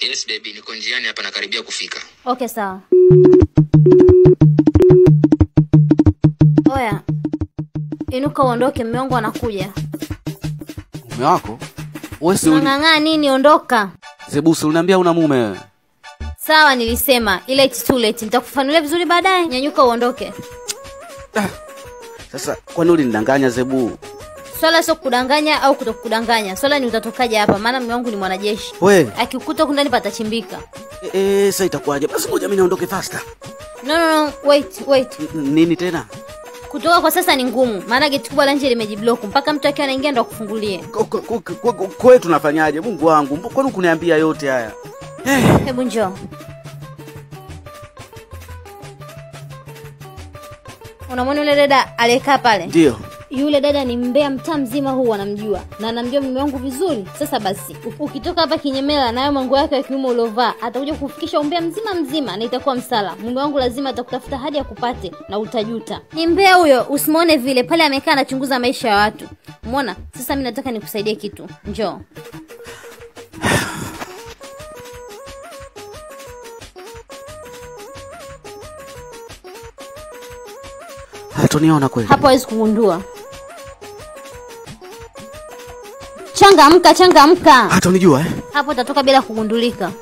Yes baby, niko njiani hapa nakaribia kufika. Okay, sawa. Oya, inuka uondoke, mume wangu anakuja. Mume wako? Wewe si uli... Unang'ang'aa nini? Ondoka. Zebusi uliniambia una mume wewe. Sawa, nilisema ila it's too late. Nitakufanulia vizuri baadaye. Nyanyuka uondoke. Sasa kwani ulinidanganya Zebu? Swala sio kudanganya au kutokudanganya, swala ni utatokaje hapa, maana mume wangu ni mwanajeshi. We, Akikuta huku ndani patachimbika. e, e, sasa itakuwaje? Basi ngoja mimi naondoke faster. No, no, no, wait, wait. N- Nini tena? Kutoka kwa sasa ni ngumu, maana geti kubwa la nje limejiblock mpaka mtu akiwa anaingia ndo akufungulie. Ko- ko- ko- ko- ko- Kwe tunafanyaje? Mungu wangu, mbo- kwani kuniambia yote haya? Eh, Hebu njoo. Unamwona yule dada aliyekaa pale? ndio. Yule dada ni mbea mtaa mzima huu wanamjua na anamjua mume wangu vizuri. Sasa basi, u- ukitoka hapa kinyemela nayo manguo yake ya kiume uliovaa, atakuja kufikisha umbea mzima mzima na itakuwa msala. Mume wangu lazima atakutafuta hadi akupate na utajuta. Ni mbea huyo, usimwone vile pale amekaa anachunguza maisha ya watu. Umeona? Sasa mimi nataka nikusaidie kitu. Njoo. Hatuniona kweli. Hapo hawezi kugundua. Changamka, changamka. Hata unijua eh? Hapo utatoka bila kugundulika.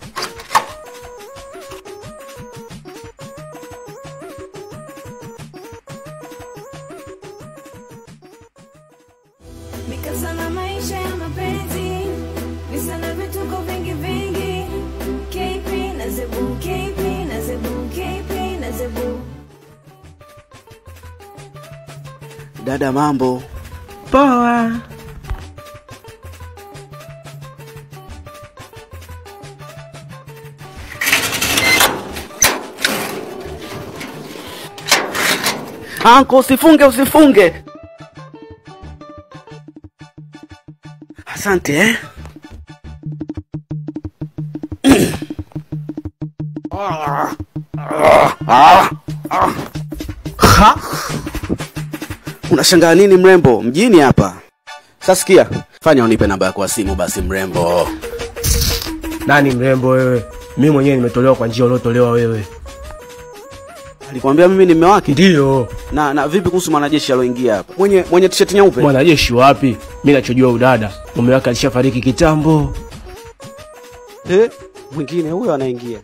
Mikasa na maisha ya mapenzi, visa na vituko vingi vingi. KP na Zebu, KP na Zebu, KP na Zebu. Dada mambo. Poa. Anko usifunge usifunge. Asante eh. Ha? Unashangaa nini mrembo? Mjini hapa. Sasa sikia, fanya unipe namba yako ya simu basi mrembo. Nani mrembo wewe? Mimi mwenyewe nimetolewa kwa njia uliotolewa wewe. Alikwambia mimi ni mume wake? Ndiyo. Na na vipi kuhusu mwanajeshi aloingia hapa? Mwenye mwenye t-shirt nyeupe? Mwanajeshi wapi? Mimi nachojua udada. Mume wake alishafariki kitambo. Eh? Mwingine huyo anaingia.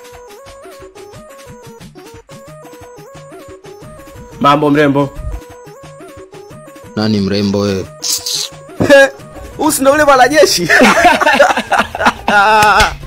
Mambo mrembo. Nani mrembo wewe? Huyu si ndo yule mwanajeshi?